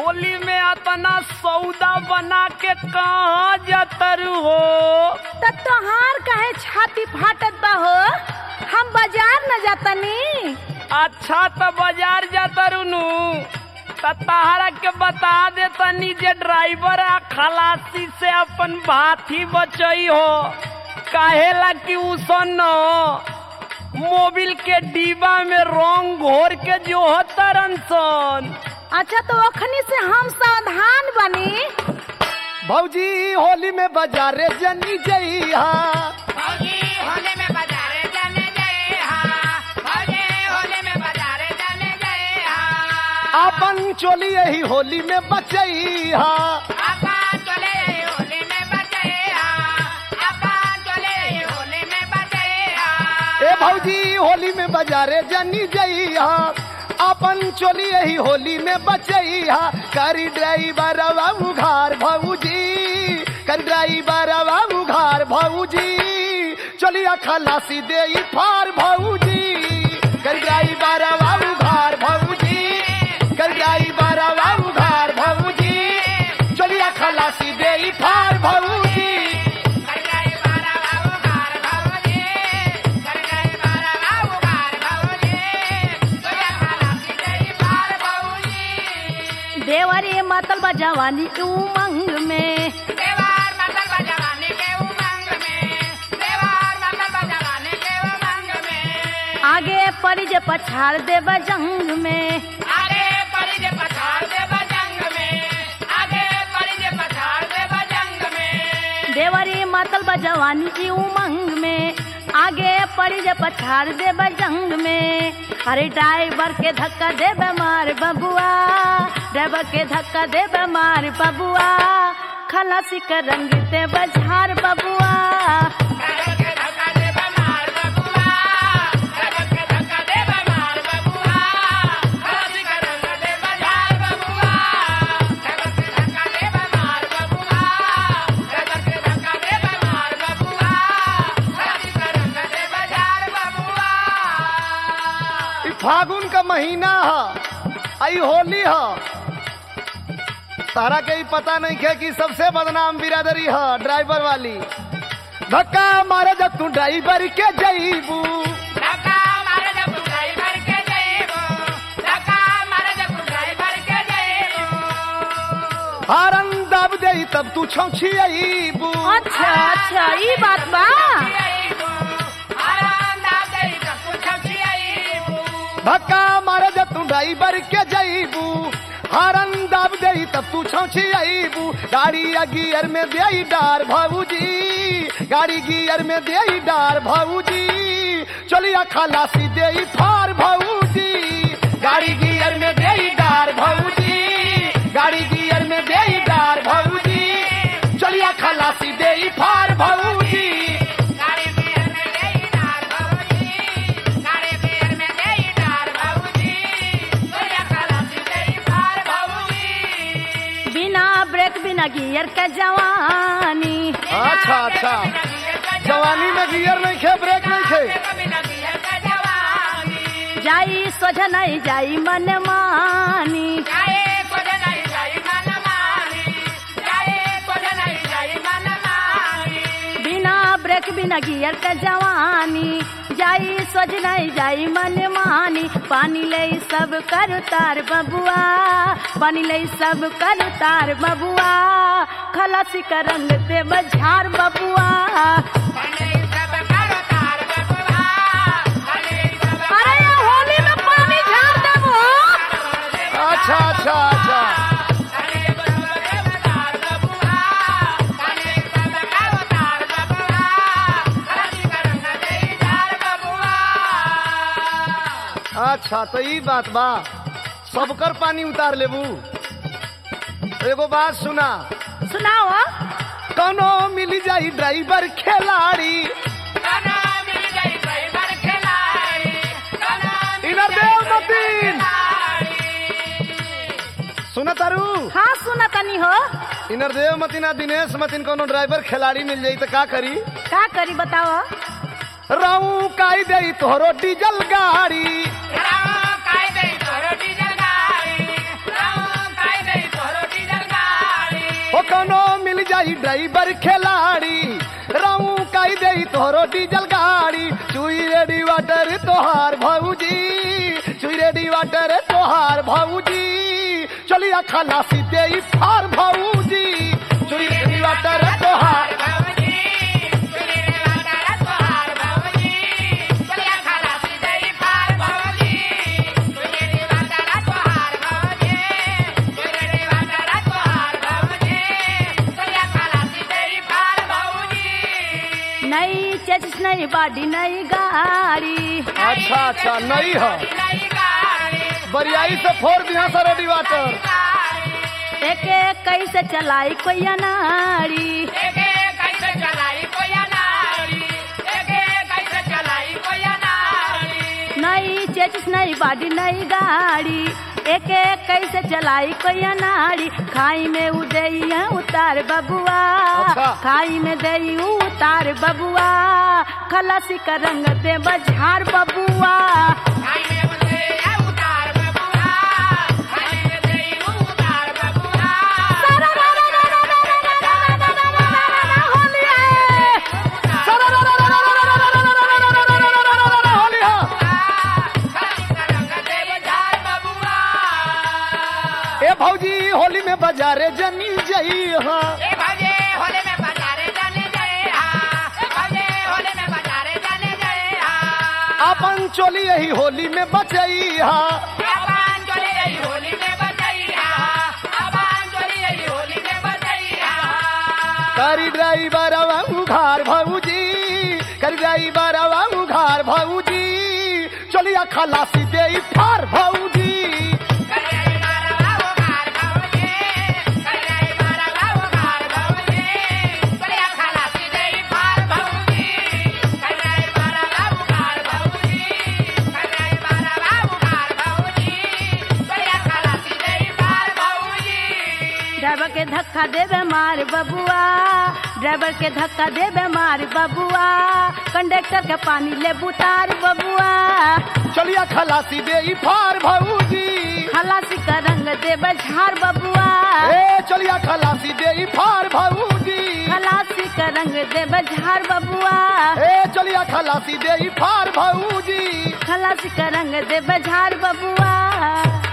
होली में अतना सौदा बना के कहाँ जतर हो त तोहार काहे छाती फाटत बा हो हम बाजार न जातनी अच्छा तो बाजार जातर नु त तहरा के बता दे तनी जे ड्राइवर आ खलासी से अपन भाथी बचई हो काहेला कि उसन मोबिल के डिब्बा में रंग घोर के जो तरन सन अच्छा तो ओखनी से हम सावधान बनी भौजी होली में बाजारे जनी जइहा अपन चोली यही होली में बचइहा ए भौजी होली में बाजारे जनी जइहा अपन चोली यही होली में बचइहा करी ड्राइवर बाबू घर भौजी करी ड्राइवर बाबू घर भौजी चलिया खलासी दे फार भौजी करी ड्राइवर बाबू घर भौजी करी ड्राइवर बाबू घर भौजी चलिया खलासी दे फार भौजी देवरी मतल बा जवानी के उमंग में आगे पड़ी जे पछाड़ दे जंग में देवरी मतल बा जवानी की उमंग में आगे पड़ी जे पछाड़ दे जंग में अरे ड्राइवर के धक्का दे मार बबुआ ड्राइवर के धक्का दे मार बबुआ खलासी का रंग ते बझार बबुआ ई फागुन का महीना ह आई होली ह तारा के ही पता नहीं है कि सबसे बदनाम बिरादरी ह ड्राइवर वाली धक्का मारे जब तू ड्राइवर के जईबू हारन दब दे तब तू छौछी अईबू अच्छा अच्छा ई बात बा धक्का मारे जब तू ड्राइवर के जईबू हारन दब दे तब तू छौछी अईबू गाड़ी या गियर में दे डार भाऊजी गाड़ी गियर में दे डार भाऊजी चलिया खलासी दे फार भाऊजी गाड़ी गियर में दे डार भाऊजी गाड़ी गियर में दे डार भाऊजी चलिया खलासी दे फार भाऊजी बिना ब्रेक बिना गियर के जवानी अच्छा अच्छा जवानी में गियर नहीं खे ब्रेक नहीं खे जाई सोझ नहीं जाई मन मानी बिना ब्रेक बिना गियर के जवानी जाई सोझ नहीं जाई मन मानी पानी ले सब कर तार बबुआ पानी ले सब कर तार बबुआ खलासी का रंग दे बझार बबुआ अरे ये होली में पानी झाड़ देबो अच्छा अच्छा अच्छा अच्छा तो ई बात बा सबकर पानी उतार लेबू एगो बात सुना सुनाओ कनो मिल जाई ड्राइवर खिलाड़ी इधर देव मतीन सुना तारू हाँ सुना तनी हो इनर देव मतीन आ दिनेश मतीन कोनो ड्राइवर खिलाड़ी मिल जाई तो का करी का करी बताओ रहू काई दे तोहरो डीजल गाड़ी ड्राइवर खिलाड़ी रामू काई दे तोहरो डीजल गाड़ी चुई रेडी वाटर तोहार भौजी चुई रेडी वाटर तोहार भौजी चलिया खलासी दे फार भौजी चुई रेडी वाटर तोहार नई चेचिस नई बाडी नई गाड़ी अच्छा अच्छा नहीं है बरियाई से फोड़ दिया सर रेडी वाटर एक एक कैसे चलाई कोई अनाड़ी नई चेचिस नई बाडी नई गाड़ी एक एक कैसे चलाई कोई अनाड़ी खाई में उदई है उतार बबुआ अच्छा। खाई में दई उतार बबुआ खलासी का रंग दे बझार बबुआ ए भौजी होली में बाजारे जनी जई हाँ अपन चोली यही होली में बचई हाँ करी ड्राइवर उघार भौजी करी ड्राइवर उघार भौजी चलिया खलासी दे फार भौजी ड्राइवर के धक्का देवे मार बबुआ ड्राइवर के धक्का देवे मार बबुआ कंडक्टर के पानी ले बुतार बबुआ चलिया खलासी दे फार भौजी खलासी का रंग दे बझार बबुआ ए चलिया खलासी दे फार भौजी खलासी का रंग दे बझार बबुआ ए चलिया खलासी दे फार भौजी खलासी का रंग दे बझार बबुआ